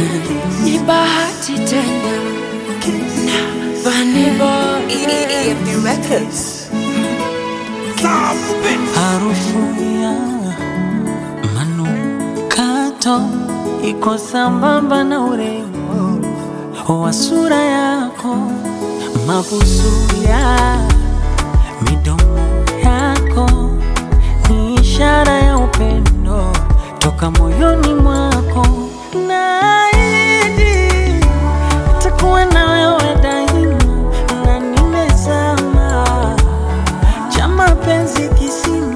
ni bahati tena na Vanny Boy EFD Records. Harufu ya manukato iko sambamba na urembo wa sura yako, mabusu ya midomo yako ni ishara ya upendo toka moyoni mwako. Naahidi takuwa na wewe daima, na nimezama cha mapenzi kisima,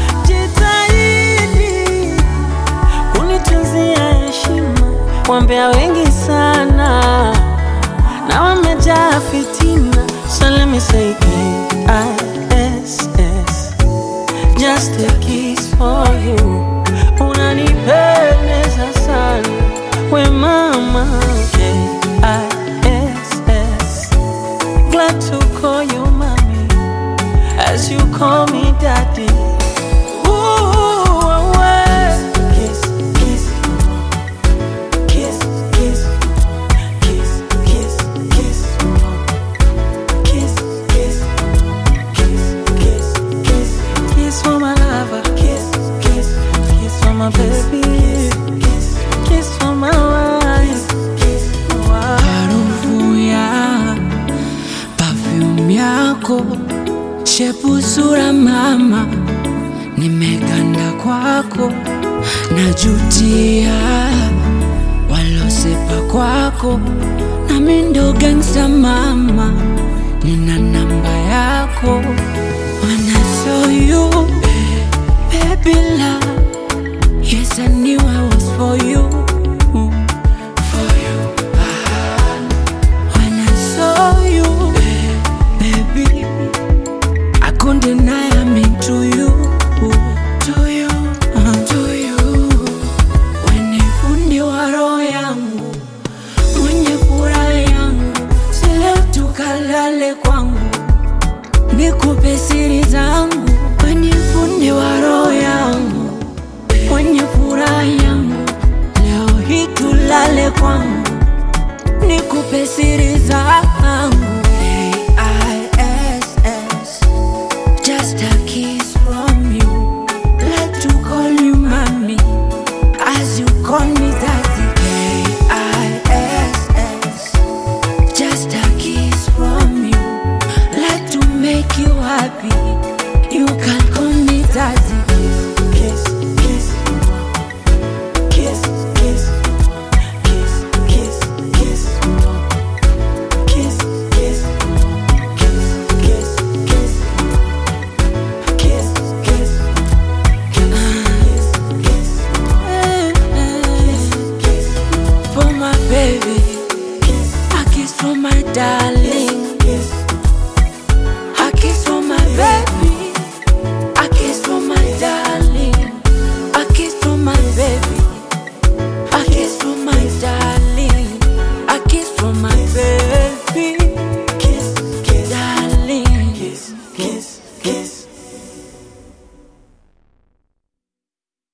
jitahidi kunitunzia heshima. Wambea wengi sana na wamejaa fitina, so let me say K-I-S-S, just a kiss for you. Unanipendeza sana we mama, K-I-S-S, glad to call you mommy as you call me daddy. Ooh, away. Kiss, kiss, kiss, kiss, kiss, kiss, kiss, kiss, kiss, kiss, kiss, kiss, kiss for my lover. Kiss, kiss, kiss for my baby. Kiss, kiss for my wife. Kiss, wife. harufu ya perfume yako, shepu sura mama, nimeganda kwako, najutia walosepa kwako, nami ndo gangsta mama, nina namba yako, when I saw you baby love, yes I knew I was for you, for you. When I saw you, baby, I couldn't deny I'm into you, to you, uh, to you. When fundi wa roho yangu, mwenye furaha yangu, si leo tukalale kwangu, nikupe siri zangu. When fundi wa roho yangu, mwenye furaha yangu, leo hii tulale kwangu nikupe siri zangu